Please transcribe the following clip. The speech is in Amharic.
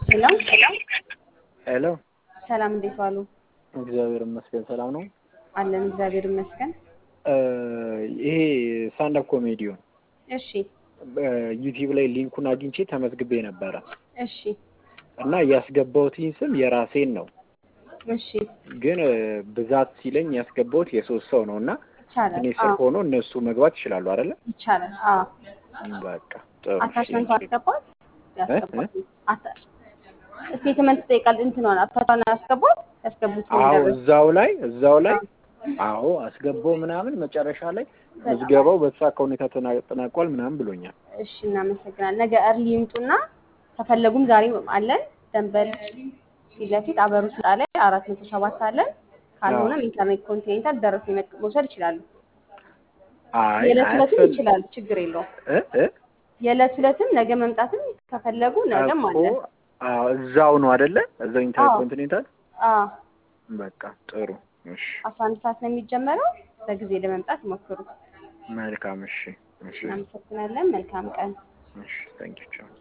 ሄሎ ሄሎ ሰላም፣ እንዴት ዋሉ? እግዚአብሔር ይመስገን ሰላም ነው። አለን እግዚአብሔር ይመስገን። ይሄ ስታንዳፕ ኮሜዲውን እሺ ዩቲዩብ ላይ ሊንኩን አግኝቼ ተመዝግቤ ነበረ እሺ እና ያስገባሁትኝ ስም የራሴን ነው፣ እሺ ግን ብዛት ሲለኝ ያስገባሁት የሶስት ሰው ነው እና ይቻላል። እኔ ስር አዎ ሆኖ እነሱ መግባት ይችላሉ አይደለ? ይቻላል። አዎ በቃ ጥሩ እሺ። አታችመንቱ አስገባት ያስገባት አታ- ስቴትመንት ትጠይቃል። እንትኗን አታቷን ያስገባት ያስገቡት ምን አዎ ደረሰ? እዛው ላይ እዛው ላይ አዎ አስገባው ምናምን መጨረሻ ላይ ምዝገባው በተሳካ ሁኔታ ተና- ተጠናቋል ምናምን ብሎኛል። እሺ እናመሰግናለን። ነገ እርሊ ይምጡና ከፈለጉም ዛሬ አለን ደንበል ፊት ለፊት አበሩ ስጣ ላይ አራት መቶ ሰባት አለን። ካልሆነም ኢንተርኔት ኮንቲኔንታል ደረስ መውሰድ ይችላሉ። አይ የዕለት ሁለትም አያስፈልግ ይችላሉ፣ ችግር የለውም። እ እ የዕለት ሁለትም ነገ መምጣትም ከፈለጉ ነገም እኮ አለን። አዎ እዛው ነው አይደለ? እዛው ኢንተር አዎ ኮንቲኔንታል አዎ በቃ ጥሩ እሺ አስራ አንድ ሰዓት ነው የሚጀመረው። በጊዜ ለመምጣት ይሞክሩ። መልካም እሺ እሺ እናመሰግናለን። መልካም ቀን። እሺ ታንኪዩ ቻው